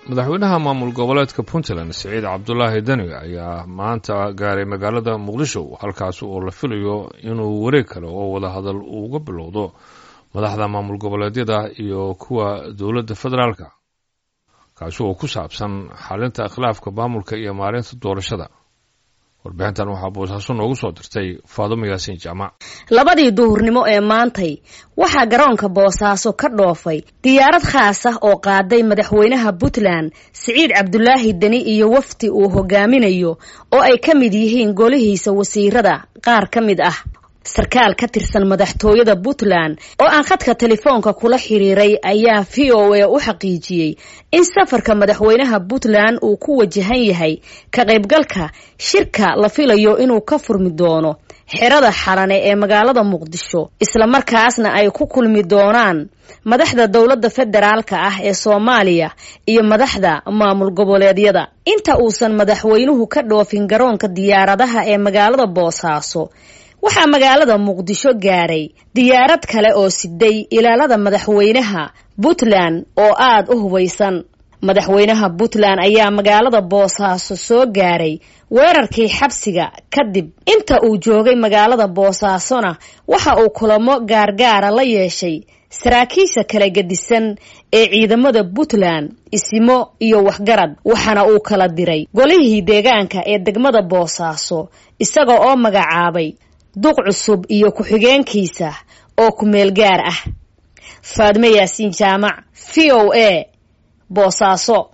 madaxweynaha maamul goboleedka puntland siciid cabdulaahi deni ayaa maanta gaaray magaalada muqdisho halkaas oo la filayo inuu wareeg kale oo wadahadal uga bilowdo madaxda maamul goboleedyada iyo kuwa dowladda federaalka kaasi oo ku saabsan xalinta khilaafka maamulka iyo maalinta doorashada warbixintan waxaa boosaaso noogu soo dirtay faadumo yaasiin jaamac labadii duhurnimo ee maantay waxaa garoonka boosaaso ka dhoofay diyaarad khaas ah oo qaaday madaxweynaha puntland siciid cabdulaahi deni iyo wafdi uu hogaaminayo oo ay ka mid yihiin golihiisa wasiirada qaar ka mid ah sarkaal ka tirsan madaxtooyada puntland oo aan khadka telefoonka kula xiriiray ayaa v o a u xaqiijiyey in safarka madaxweynaha puntland uu ku wajahan yahay ka qaybgalka shirka la filayo inuu ka furmi doono xerada xalane ee magaalada muqdisho islamarkaasna ay ku kulmi doonaan madaxda dowladda federaalka ah ee soomaaliya iyo madaxda maamul goboleedyada inta uusan madaxweynuhu ka dhoofin garoonka diyaaradaha ee magaalada boosaaso waxaa magaalada muqdisho gaaray diyaarad kale oo siday ilaalada madaxweynaha puntland oo aada u hubaysan madaxweynaha puntland ayaa magaalada boosaaso soo gaaray weerarkii xabsiga kadib inta uu joogay magaalada boosaasona waxa uu kulamo gaargaara la yeeshay saraakiisha kala gedisan ee ciidamada puntland isimo iyo waxgarad waxaana uu kala diray golihii deegaanka ee degmada boosaaso isaga oo magacaabay duq cusub iyo ku-xigeenkiisa oo ku-meel gaar ah faadme yaasiin jaamac v o a boosaaso